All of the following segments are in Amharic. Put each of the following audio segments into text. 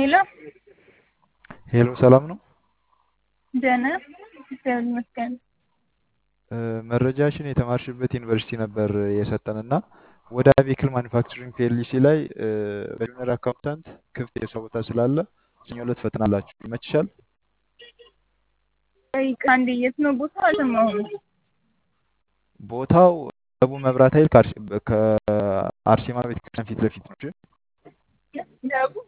ሄሎ ሄሎ ሰላም ነው። ደህና እግዚአብሔር ይመስገን። እ፣ መረጃሽን የተማርሽበት ዩኒቨርሲቲ ነበር የሰጠን እና ወደ ቬክል ማኒፋክቸሪንግ ፒኤልሲ ላይ እ፣ በጁኒየር አካውንታንት ክፍት የስራ ቦታ ስላለ ሰኞ ዕለት ፈተና አላችሁ። ይመችሻል? ቆይ ከአንድ የት ነው ቦታ አልሰማሁም። ቦታው ደቡብ መብራት ኃይል ከአርሲ- ከአርሴማ ቤተክርስቲያን ፊት ለፊት ነው። እሺ? ደቡብ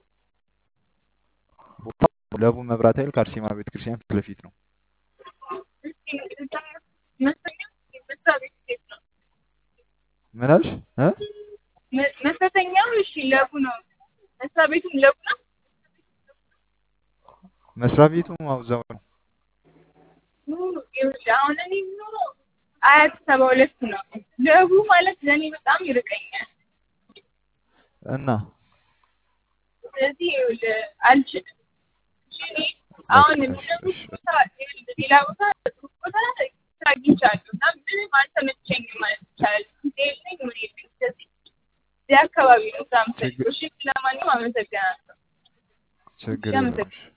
ቦታው ደቡብ መብራት ኃይል ከአርሴማ ቤተክርስቲያን ፊት ለፊት ነው። እስኪ መሰለኝ መስሪያ ቤት የት ነው? ምን አልሽ? እ? መ- መፈተኛው እሺ ለቡ ነው። መስሪያ ቤቱም ለቡ ነው። መስሪያ ቤቱ እዛው ነው። ይኸውልህ አሁን እኔ የምኖረው አያት ሰባ ሁለት ነው። ለቡ ማለት ለእኔ በጣም ይርቀኛል። እና ስለዚህ ይኸውልህ አልችልም። እሺ፣ እኔ አሁን በቃ እሺ፣ የሚለቡት እሺ፣ ቦታ ይኸውልህ ሌላ ቦታ ጥሩ ቦታ ስራ አግኝቻለሁ እና ምንም አልተመቸኝም ማለት ይቻላል። ጊዜ የለኝ ምን የለኝ። ስለዚህ እዚህ አካባቢ ነው ስራ የምፈልገው። እሺ፣ ለማንኛውም አመሰግናለሁ። ችግር እሺ፣ የለውም። አመሰግናለሁ። እሺ።